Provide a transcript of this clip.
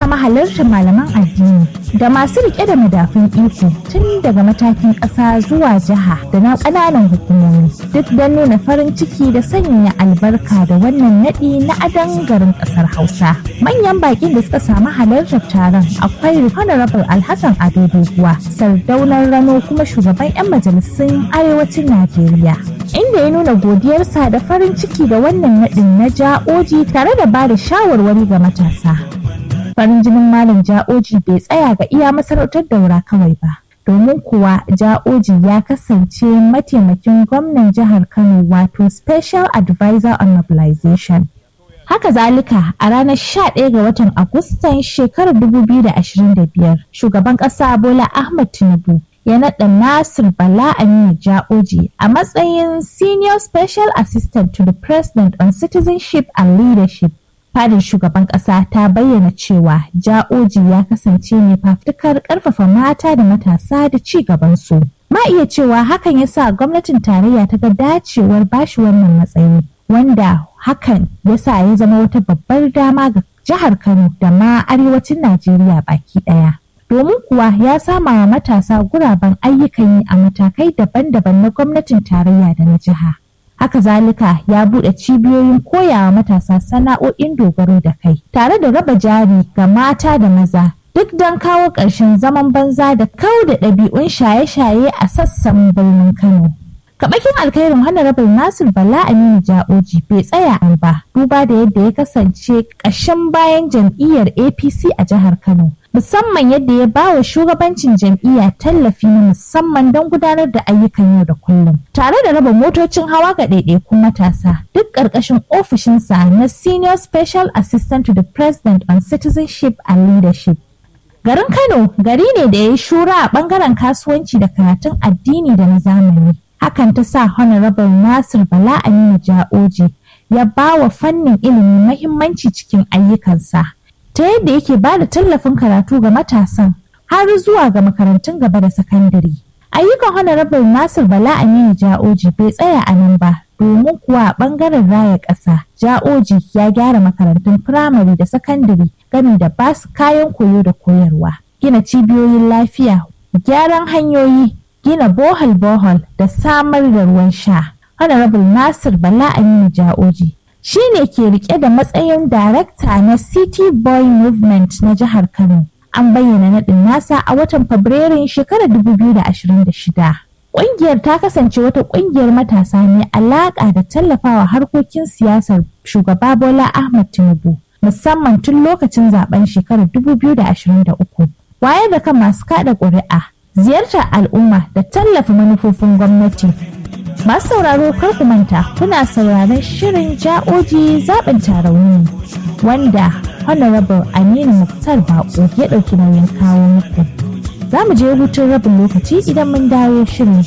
samu halartar malaman addini da masu rike da madafun iko tun daga matakin ƙasa zuwa jiha da na ƙananan hukumomi duk don nuna farin ciki da sanya albarka da wannan naɗi na adon garin ƙasar hausa manyan baƙin da suka samu halartar taron akwai honorable alhassan ado doguwa sardaunar rano kuma shugaban 'yan majalisun arewacin najeriya inda ya nuna godiyarsa da farin ciki da wannan naɗin na ja'oji tare da ba da shawarwari ga matasa farin jinin malam ja'oji bai tsaya ga iya masarautar daura kawai ba domin kuwa ja'oji ya kasance mataimakin gwamnan jihar kano wato special advisor on mobilization haka zalika a ranar 11 ga watan agustan shekarar 2025 shugaban ƙasa bola ahmad tinubu ya naɗa Nasir Bala Aminu Ja'oji a matsayin Senior Special Assistant to the President on Citizenship and Leadership. Fadin shugaban ƙasa ta bayyana cewa Ja'oji ya kasance mai fafutukar ƙarfafa mata da matasa da ci gabansu. Ma iya cewa hakan ya sa gwamnatin tarayya ta ga dacewar bashi wannan matsayi, wanda hakan ya sa ya zama wata babbar dama ga jihar Kano da ma arewacin Najeriya baki ɗaya. domin kuwa ya sama wa matasa guraben ayyukan yi a matakai daban-daban na gwamnatin tarayya da na jiha. Haka zalika ya buɗe cibiyoyin koyawa matasa sana'o'in dogaro da kai, tare da raba jari ga mata da maza, duk don kawo ƙarshen zaman banza da kau da ɗabi'un shaye-shaye a sassan birnin Kano. Kaɓakin alkhairin Honorable Nasir Bala Aminu Ja'oji bai tsaya an ba, duba da yadda ya kasance ƙashin bayan jam'iyyar APC a jihar Kano. musamman yadda ya ba wa shugabancin jam'iyya tallafi na musamman don gudanar da ayyukan yau da kullum tare da raba motocin hawa ga ɗaiɗaikun matasa duk ƙarƙashin ofishinsa na senior special assistant to the president on citizenship and leadership garin kano gari ne da ya yi shura a ɓangaren kasuwanci da karatun addini da na zamani hakan ta sa honorable nasir bala aminu ja'oji ya ba wa fannin ilimi mahimmanci cikin ayyukansa ta yadda yake ba da tallafin karatu ga matasan har zuwa ga makarantun gaba da sakandare. Ayyukan Honorable Nasir Bala Aminu Ja'oji bai tsaya a nan ba domin kuwa a ɓangaren raya ƙasa Ja'oji ya gyara makarantun firamare da sakandare gami da basu kayan koyo da koyarwa, gina cibiyoyin lafiya, gyaran hanyoyi, gina bohol-bohol da samar da ruwan sha. Honorable Nasir Bala Aminu Ja'oji shi ne ke rike da matsayin darakta na City Boy Movement na jihar Kano. An bayyana naɗin nasa a watan Fabrairun shekarar 2026. Ƙungiyar ta kasance wata ƙungiyar matasa mai alaƙa da tallafawa harkokin siyasar shugaba Bola Ahmad Tinubu, musamman tun lokacin zaben shekarar 2023. Wayar da kan masu kaɗa ƙuri'a, ziyartar al'umma da tallafa manufofin gwamnati. Masu sauraro kar ku manta kuna sauraron shirin ja'oji zaɓin tarauni wanda Honorable Aminu Muktar Bako ya ɗauki nauyin kawo muku. Za mu je hutun rabin lokaci idan mun dawo shirin